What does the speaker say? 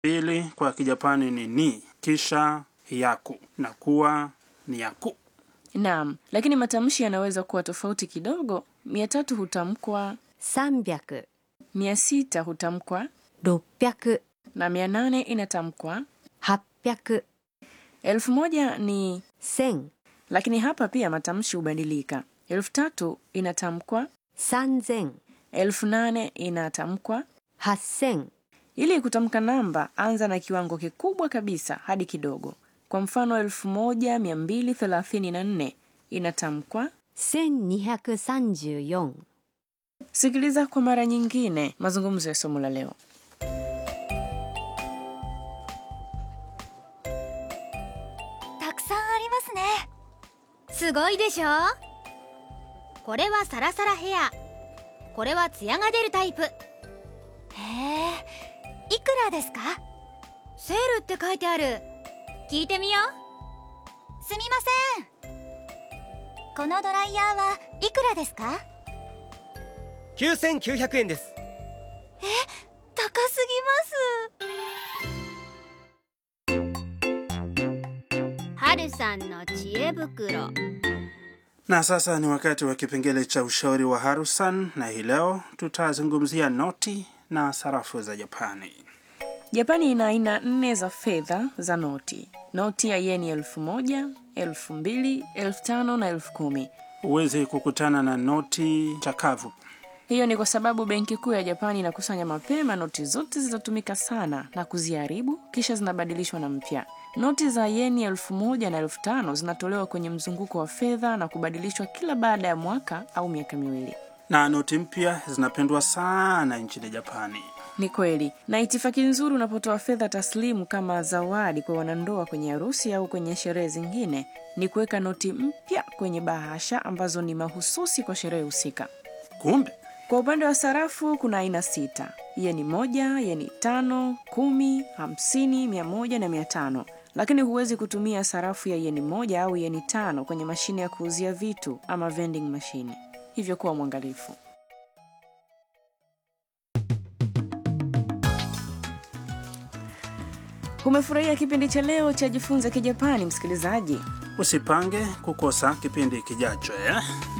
Pili kwa Kijapani ni ni, kisha yaku na kuwa ni yaku. Naam, lakini matamshi yanaweza kuwa tofauti kidogo. Mia tatu hutamkwa, 300、 mia sita hutamkwa 600、 na mia nane inatamkwa. 800、 Elfu moja ni 1000、 lakini hapa pia matamshi hubadilika. Elfu tatu inatamkwa, 3000、 elfu nane inatamkwa. 8000、 Ili kutamka namba, anza na kiwango kikubwa kabisa hadi kidogo. Kwa mfano, elfu moja mia mbili thelathini na nne inatamkwa. 1234 Sikiliza kwa mara nyingine mazungumzo ya somo la leo. たくさんありますねすごいでしょこれはサラサラヘアこれはツヤが出るタイプへえいくらですかセールって書いてある聞いてみようすみませんこのドライヤーはいくらですか 9900円です高すぎます春さんの知恵袋 Na sasa ni wakati wa kipengele cha ushauri wa Harusan, na hii leo tutazungumzia noti na sarafu za Japani. Japani ina aina nne za fedha za noti: noti ya yeni elfu moja, elfu mbili, elfu tano na elfu kumi. Huwezi kukutana na noti chakavu. Hiyo ni kwa sababu benki kuu ya Japani inakusanya mapema noti zote zilizotumika sana na kuziharibu, kisha zinabadilishwa na mpya. Noti za yeni elfu moja na elfu tano zinatolewa kwenye mzunguko wa fedha na kubadilishwa kila baada ya mwaka au miaka miwili. na noti mpya zinapendwa sana nchini Japani. Ni kweli, na itifaki nzuri unapotoa fedha taslimu kama zawadi kwa wanandoa kwenye harusi au kwenye sherehe zingine ni kuweka noti mpya kwenye bahasha ambazo ni mahususi kwa sherehe husika. Kumbe Kwa upande wa sarafu kuna aina sita: yeni moja, yeni tano, kumi, hamsini, mia moja na mia tano. Lakini huwezi kutumia sarafu ya yeni moja au yeni tano kwenye mashine ya kuuzia vitu ama vending machine, hivyo kuwa mwangalifu. Umefurahia kipindi cha leo cha Jifunze Kijapani, msikilizaji? usipange kukosa kipindi kijacho eh?